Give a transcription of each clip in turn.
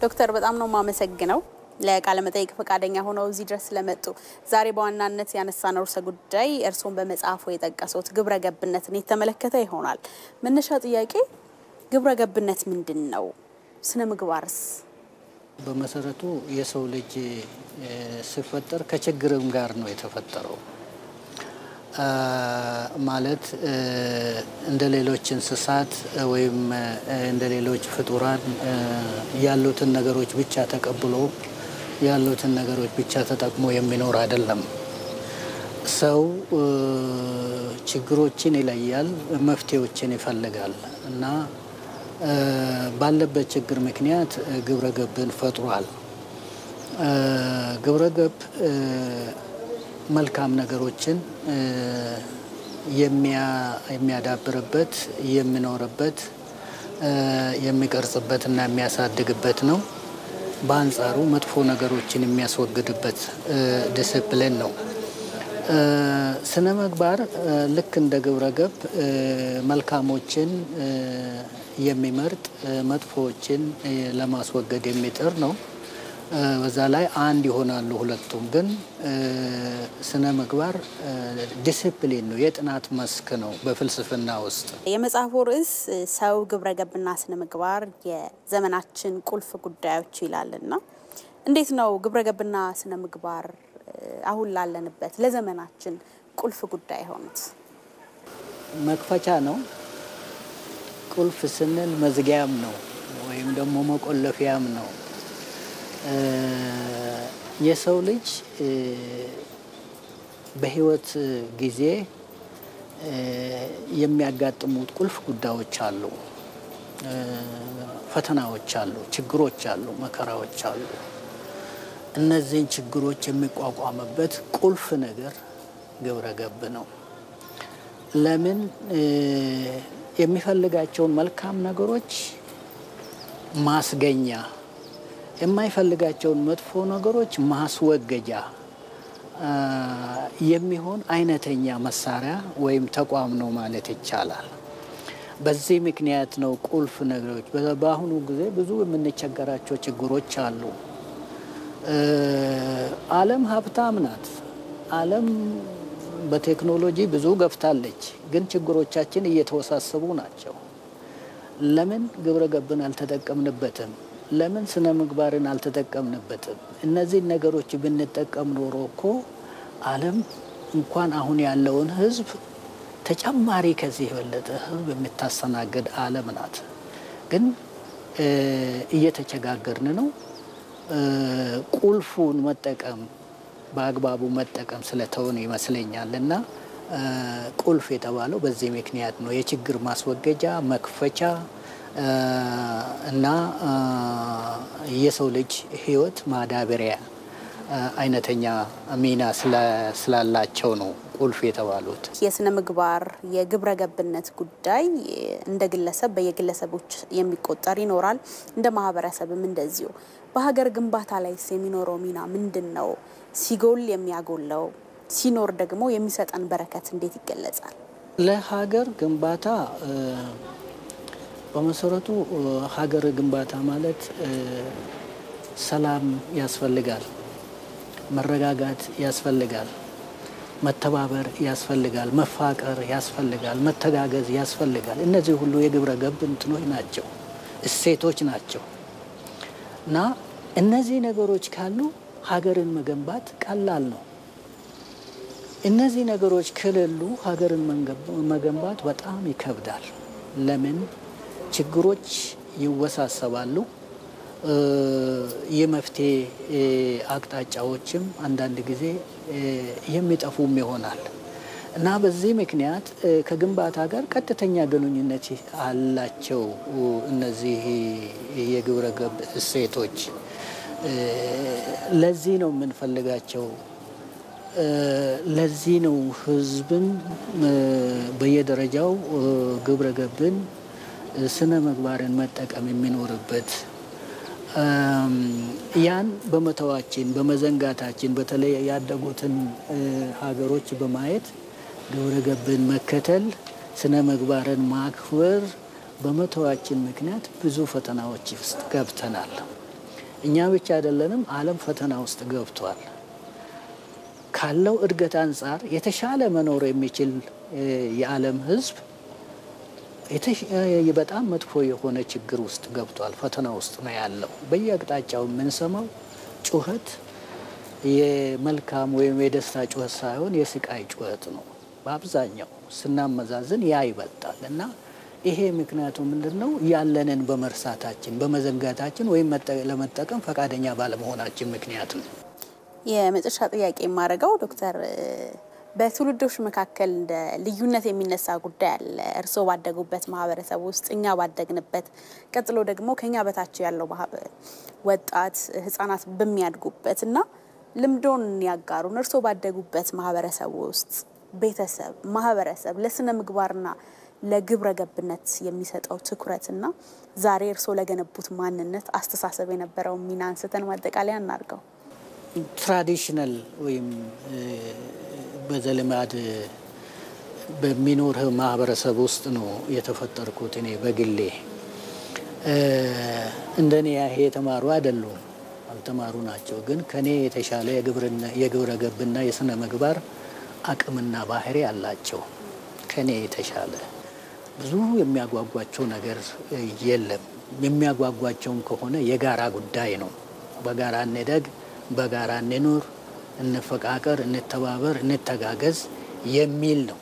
ዶክተር በጣም ነው የማመሰግነው ለቃለ መጠይቅ ፈቃደኛ ሆነው እዚህ ድረስ ስለመጡ። ዛሬ በዋናነት ያነሳነው ርዕሰ ጉዳይ እርስዎን በመጽሐፉ የጠቀሱት ግብረ ገብነትን የተመለከተ ይሆናል። መነሻ ጥያቄ ግብረ ገብነት ምንድን ነው? ስነ ምግባርስ? በመሰረቱ የሰው ልጅ ሲፈጠር ከችግርም ጋር ነው የተፈጠረው። ማለት እንደ ሌሎች እንስሳት ወይም እንደ ሌሎች ፍጡራን ያሉትን ነገሮች ብቻ ተቀብሎ ያሉትን ነገሮች ብቻ ተጠቅሞ የሚኖር አይደለም። ሰው ችግሮችን ይለያል፣ መፍትሄዎችን ይፈልጋል እና ባለበት ችግር ምክንያት ግብረ ገብን ፈጥሯል። ግብረ ገብ መልካም ነገሮችን የሚያዳብርበት የሚኖርበት የሚቀርጽበት እና የሚያሳድግበት ነው። በአንጻሩ መጥፎ ነገሮችን የሚያስወግድበት ዲስፕሊን ነው። ስነ ምግባር ልክ እንደ ግብረ ገብ መልካሞችን የሚመርጥ መጥፎዎችን ለማስወገድ የሚጥር ነው። በዛ ላይ አንድ ይሆናሉ ሁለቱም። ግን ስነ ምግባር ዲሲፕሊን ነው፣ የጥናት መስክ ነው በፍልስፍና ውስጥ። የመጽሐፉ ርዕስ ሰው ግብረ ገብና ስነ ምግባር የዘመናችን ቁልፍ ጉዳዮች ይላልና እንዴት ነው ግብረ ገብና ስነ ምግባር አሁን ላለንበት ለዘመናችን ቁልፍ ጉዳይ የሆኑት? መክፈቻ ነው። ቁልፍ ስንል መዝጊያም ነው ወይም ደግሞ መቆለፊያም ነው። የሰው ልጅ በሕይወት ጊዜ የሚያጋጥሙት ቁልፍ ጉዳዮች አሉ፣ ፈተናዎች አሉ፣ ችግሮች አሉ፣ መከራዎች አሉ። እነዚህን ችግሮች የሚቋቋምበት ቁልፍ ነገር ግብረ ገብ ነው። ለምን የሚፈልጋቸውን መልካም ነገሮች ማስገኛ የማይፈልጋቸውን መጥፎ ነገሮች ማስወገጃ የሚሆን አይነተኛ መሳሪያ ወይም ተቋም ነው ማለት ይቻላል። በዚህ ምክንያት ነው ቁልፍ ነገሮች በአሁኑ ጊዜ ብዙ የምንቸገራቸው ችግሮች አሉ። ዓለም ሀብታም ናት። ዓለም በቴክኖሎጂ ብዙ ገፍታለች። ግን ችግሮቻችን እየተወሳሰቡ ናቸው። ለምን ግብረ ገብን አልተጠቀምንበትም? ለምን ስነ ምግባርን አልተጠቀምንበትም? እነዚህን ነገሮች ብንጠቀም ኖሮ እኮ ዓለም እንኳን አሁን ያለውን ሕዝብ ተጨማሪ ከዚህ የበለጠ ሕዝብ የምታስተናግድ ዓለም ናት። ግን እየተቸጋገርን ነው። ቁልፉን መጠቀም በአግባቡ መጠቀም ስለተውን ይመስለኛል እና ቁልፍ የተባለው በዚህ ምክንያት ነው። የችግር ማስወገጃ መክፈቻ እና የሰው ልጅ ህይወት ማዳበሪያ አይነተኛ ሚና ስላላቸው ነው ቁልፍ የተባሉት። የስነ ምግባር የግብረ ገብነት ጉዳይ እንደ ግለሰብ በየግለሰቦች የሚቆጠር ይኖራል፣ እንደ ማህበረሰብም እንደዚሁ። በሀገር ግንባታ ላይስ የሚኖረው ሚና ምንድን ነው? ሲጎል የሚያጎለው ሲኖር ደግሞ የሚሰጠን በረከት እንዴት ይገለጻል? ለሀገር ግንባታ በመሰረቱ ሀገር ግንባታ ማለት ሰላም ያስፈልጋል፣ መረጋጋት ያስፈልጋል፣ መተባበር ያስፈልጋል፣ መፋቀር ያስፈልጋል፣ መተጋገዝ ያስፈልጋል። እነዚህ ሁሉ የግብረ ገብ እንትኖች ናቸው፣ እሴቶች ናቸው እና እነዚህ ነገሮች ካሉ ሀገርን መገንባት ቀላል ነው። እነዚህ ነገሮች ከሌሉ ሀገርን መገንባት በጣም ይከብዳል። ለምን? ችግሮች ይወሳሰባሉ። የመፍትሄ አቅጣጫዎችም አንዳንድ ጊዜ የሚጠፉም ይሆናል እና በዚህ ምክንያት ከግንባታ ጋር ቀጥተኛ ግንኙነት አላቸው እነዚህ የግብረ ገብ እሴቶች። ለዚህ ነው የምንፈልጋቸው። ለዚህ ነው ህዝብን በየደረጃው ግብረ ገብን ስነ ምግባርን መጠቀም የሚኖርበት። ያን በመተዋችን በመዘንጋታችን በተለይ ያደጉትን ሀገሮች በማየት ግብረ ገብን መከተል ስነ ምግባርን ማክበር በመተዋችን ምክንያት ብዙ ፈተናዎች ውስጥ ገብተናል። እኛ ብቻ አይደለንም፣ ዓለም ፈተና ውስጥ ገብቷል። ካለው እድገት አንጻር የተሻለ መኖር የሚችል የዓለም ሕዝብ በጣም መጥፎ የሆነ ችግር ውስጥ ገብቷል። ፈተና ውስጥ ነው ያለው። በየአቅጣጫው የምንሰማው ጩኸት የመልካም ወይም የደስታ ጩኸት ሳይሆን የስቃይ ጩኸት ነው። በአብዛኛው ስናመዛዝን ያ ይበልጣል እና ይሄ ምክንያቱ ምንድን ነው? ያለንን በመርሳታችን በመዘንጋታችን ወይም ለመጠቀም ፈቃደኛ ባለመሆናችን ምክንያት ነው። የመጨረሻ ጥያቄ የማደርገው ዶክተር በትውልዶች መካከል እንደ ልዩነት የሚነሳ ጉዳይ አለ። እርስዎ ባደጉበት ማህበረሰብ ውስጥ እኛ ባደግንበት፣ ቀጥሎ ደግሞ ከኛ በታች ያለው ወጣት ህጻናት በሚያድጉበት እና ልምዶን ያጋሩን። እርስዎ ባደጉበት ማህበረሰብ ውስጥ ቤተሰብ፣ ማህበረሰብ ለስነ ምግባርና ለግብረ ገብነት የሚሰጠው ትኩረትና ዛሬ እርስዎ ለገነቡት ማንነት አስተሳሰብ የነበረውን ሚና አንስተን ማጠቃለያ እናድርገው። ትራዲሽናል ወይም በዘልማድ በሚኖር ማህበረሰብ ውስጥ ነው የተፈጠርኩት። እኔ በግሌ እንደኔ ያሄ የተማሩ አይደሉም፣ አልተማሩ ናቸው። ግን ከኔ የተሻለ የግብረ ገብና የስነ ምግባር አቅምና ባህሪ አላቸው። ከኔ የተሻለ ብዙ የሚያጓጓቸው ነገር የለም። የሚያጓጓቸውም ከሆነ የጋራ ጉዳይ ነው። በጋራ እንደግ፣ በጋራ እንኑር፣ እንፈቃቀር፣ እንተባበር፣ እንተጋገዝ የሚል ነው።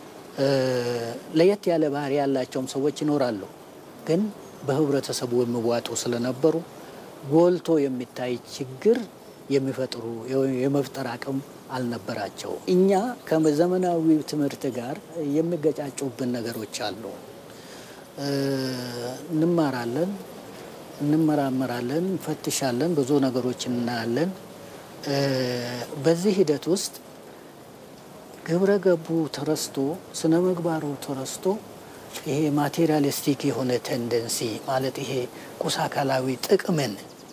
ለየት ያለ ባህሪ ያላቸውም ሰዎች ይኖራሉ። ግን በህብረተሰቡ የሚዋጡ ስለነበሩ ጎልቶ የሚታይ ችግር የሚፈጥሩ የመፍጠር አቅም አልነበራቸው። እኛ ከዘመናዊ ትምህርት ጋር የሚገጫጩብን ነገሮች አሉ። እንማራለን፣ እንመራመራለን፣ እንፈትሻለን፣ ብዙ ነገሮች እናያለን። በዚህ ሂደት ውስጥ ግብረ ገቡ ተረስቶ ስነ ምግባሩ ተረስቶ ይሄ ማቴሪያሊስቲክ የሆነ ቴንደንሲ ማለት ይሄ ቁስ አካላዊ ጥቅምን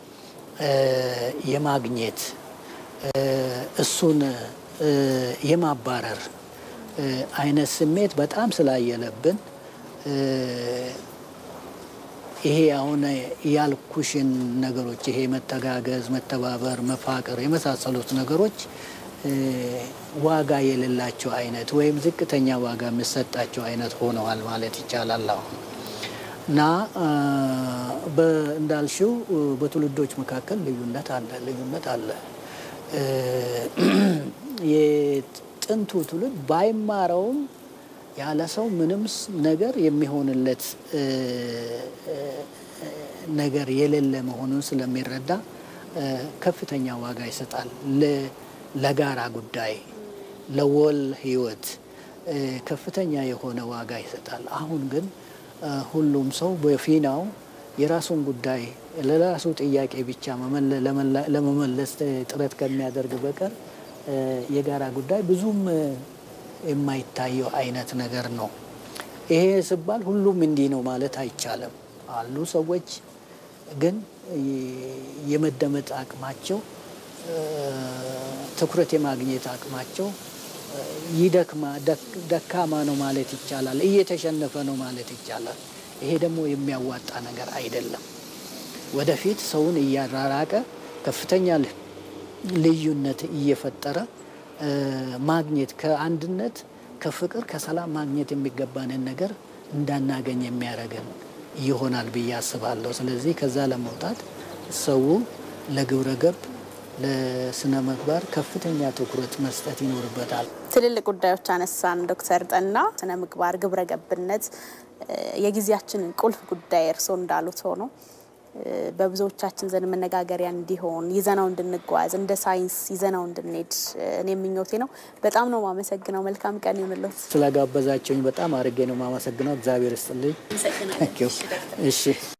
የማግኘት እሱን የማባረር አይነት ስሜት በጣም ስላየለብን ይሄ አሁን ያልኩሽን ነገሮች ይሄ መተጋገዝ፣ መተባበር፣ መፋቀር የመሳሰሉት ነገሮች ዋጋ የሌላቸው አይነት ወይም ዝቅተኛ ዋጋ የሚሰጣቸው አይነት ሆነዋል ማለት ይቻላል አሁን እና እንዳልሽው በትውልዶች መካከል ልዩነት አለ ልዩነት አለ። የጥንቱ ትውልድ ባይማረውም ያለ ሰው ምንም ነገር የሚሆንለት ነገር የሌለ መሆኑን ስለሚረዳ ከፍተኛ ዋጋ ይሰጣል ለጋራ ጉዳይ፣ ለወል ህይወት ከፍተኛ የሆነ ዋጋ ይሰጣል። አሁን ግን ሁሉም ሰው በፊናው የራሱን ጉዳይ ለራሱ ጥያቄ ብቻ ለመመለስ ጥረት ከሚያደርግ በቀር የጋራ ጉዳይ ብዙም የማይታየው አይነት ነገር ነው። ይሄ ሲባል ሁሉም እንዲህ ነው ማለት አይቻልም። አሉ ሰዎች ግን የመደመጥ አቅማቸው፣ ትኩረት የማግኘት አቅማቸው ይደክማ ደካማ ነው ማለት ይቻላል። እየተሸነፈ ነው ማለት ይቻላል። ይሄ ደግሞ የሚያዋጣ ነገር አይደለም። ወደፊት ሰውን እያራራቀ ከፍተኛ ልዩነት እየፈጠረ ማግኘት ከአንድነት፣ ከፍቅር፣ ከሰላም ማግኘት የሚገባንን ነገር እንዳናገኝ የሚያደርገን ይሆናል ብዬ አስባለሁ። ስለዚህ ከዛ ለመውጣት ሰው ለግብረ ገብ ለስነ ምግባር ከፍተኛ ትኩረት መስጠት ይኖርበታል። ትልልቅ ጉዳዮች አነሳን ዶክተር ጠና ስነ ምግባር፣ ግብረ ገብነት የጊዜያችንን ቁልፍ ጉዳይ እርስዎ እንዳሉት ሆኖ በብዙዎቻችን ዘንድ መነጋገሪያ እንዲሆን ይዘናው እንድንጓዝ እንደ ሳይንስ ይዘናው እንድንሄድ እኔ ምኞቴ ነው። በጣም ነው ማመሰግነው። መልካም ቀን ይሁንልዎት። ስለጋበዛቸውኝ በጣም አድርጌ ነው ማመሰግነው። እግዚአብሔር ይስጥልኝ። እሺ